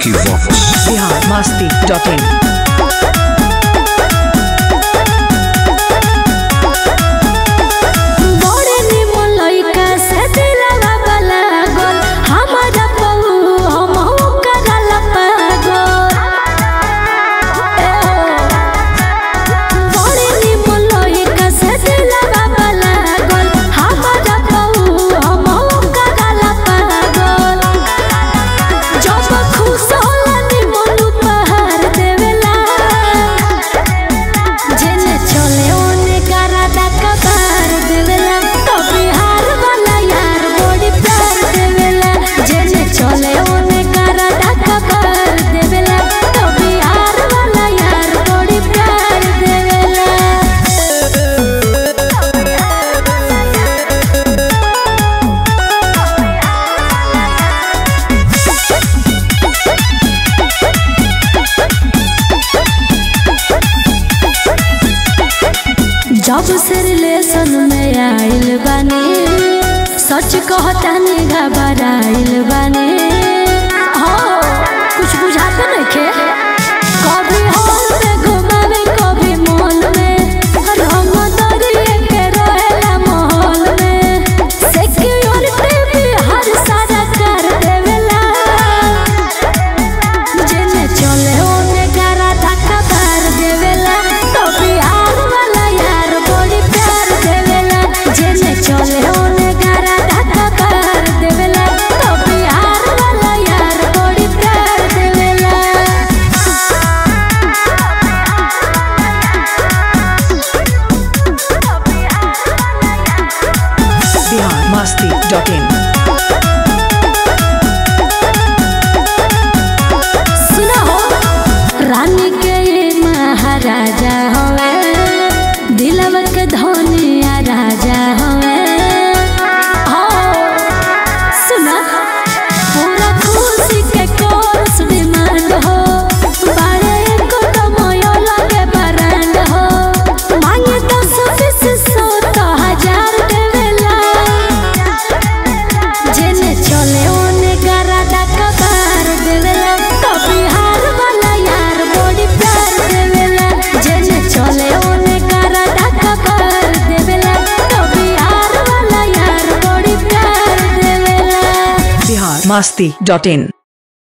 Vicky Vox. Bihar Masti dot in बड़े निमन लइका से दिलवा वाला गोल हमारा बहू हमहू करला पागल ए हो। बड़े निमन लइका से दिलवा वाला गोल हमारा बहू हमहू करला पागल जब खुश होला निमन उपहार देवेला जेने चले ओने करादा कबार देवेला तो बिहार वाला यार बड़ी प्यार देवेला जेने चले ओने करादा कबार देवेला तो बिहार वाला यार बड़ी प्यार देवेला जब से रिलेशन में आइल बानी सच कहतानी घबराइल बानी हो कुछ बुझाते नइखे कभी हॉल में घुमावे कभी मॉल में हम दरिए के रहेला माहौल में सिक्योरिटी भी हर सारा कर देवेला जेने चले ओने गारा धक्का मार देवेला तो बिहार वाला यार बड़ी प्यार देवेला जेने चले ओने गारा धक्का मार देवेला तो बिहार वाला यार बड़ी प्यार देवेला बिहार मस्ती डॉट इन सुना हो रानी के ये महाराजा हवे दिलवा के धनिया राजा हवे हो सुना पूरा खुशी के कोर्स डिमांड हो बड़े को तो मोयो लगे बरांड हो मांगे तो बीस सौ तो हजार देवेला जेने चले ओने गारा डाका बार देवेला तो बिहार वाला यार बड़ी प्यार देवेला जेने चले ओने गारा डाका बार देवेला तो बिहार वाला यार बड़ी प्यार देवेला बिहार मस्ती डॉट इन